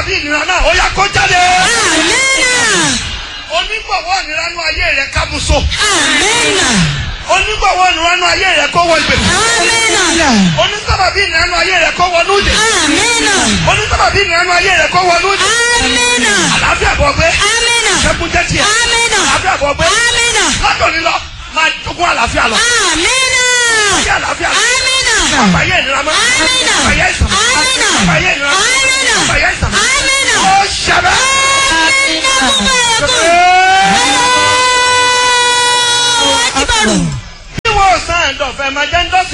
sábàbí ìnira náà ó yá kó jáde. Amina. onígbọ̀wọ́ ìnira nú ayé rẹ̀ kábùsọ. Amina. onígbọ̀wọ́ ìnira nú ayé rẹ̀ kó wọ ìgbèkùn. Amina. onísábàbí ìnira nú ayé rẹ̀ kó wọnú ìdè. Amina. onísábàbí ìnira nú ayé rẹ̀ kó wọnú ìdè. Amina. àlàáfíà bọ̀ gbé. Amina. ṣẹ́kun jẹ́ tiẹ̀. Amina. àlàáfíà bọ̀ gbé. Amina. látòní lọ máa jogún àlàáfíà lọ. Amina. ayé àlàáfíà lọ. Amina. àbáyé ìnira mọ́. Amina. àbáyé ìsàn. Amina. àbáyé ìnira. Amina. àbáyé ìsàn. Amina. ó ṣẹbẹ́. Amina. Kúkú ẹ̀kú. Allahu Akbar. Bí wọ́n sàn ẹ̀dọ̀fẹ́ máa jẹ́ ń dọ́sí.